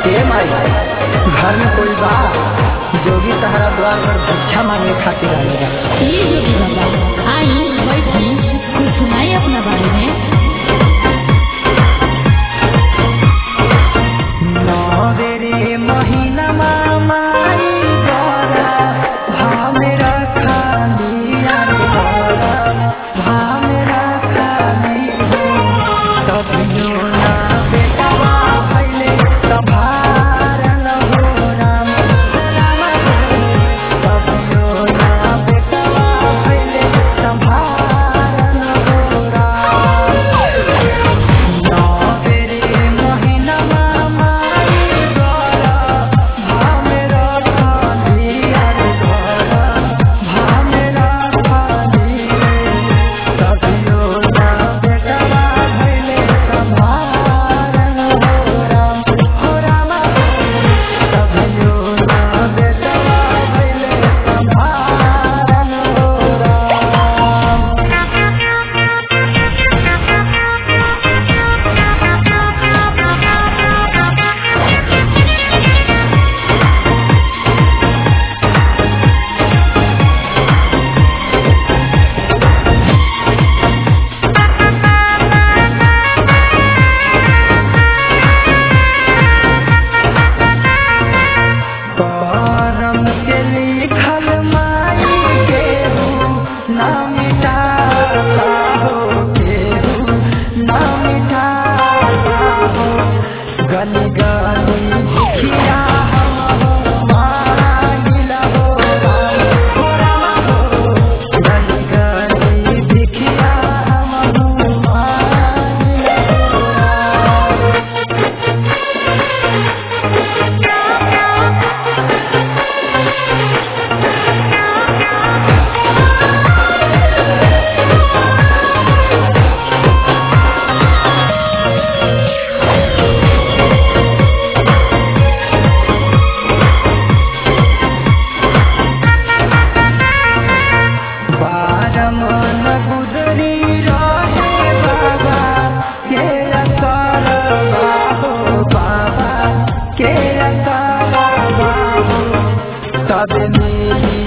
ए माई घर में कोई बा जोगी तहरा द्वार पर भिक्षा मांगे खातिर आने बा ये जोगी बाबा आई बैठी कुछ सुनाई अपना बारे में नवेरे महीना माई गरा भामेरा खाली यार गरा भामेरा खाली हो कभियो ना बेटा भैले सभार न हो राम राम कभियो ना बेटा भैले सभार न हो राम नवेरे महीना माई गरा भामेरा खाली यार गरा भामेरा खाली कभियो ना बेटा भैले सभार न हो राम हो राम कभियो ना बेटा भैले सभार न हो राम करम के लिखल माई केहू ना मिटाता हो केहू ना मिटाता हो गली गली भिखिया हम हो मांगिला हो राम हो राम हो गली गली भिखिया हम हो मांगिला हो राम बारमन गुजरी रहे बाबा के अकार बाबो बाबा के अकार बाबो तब मेरी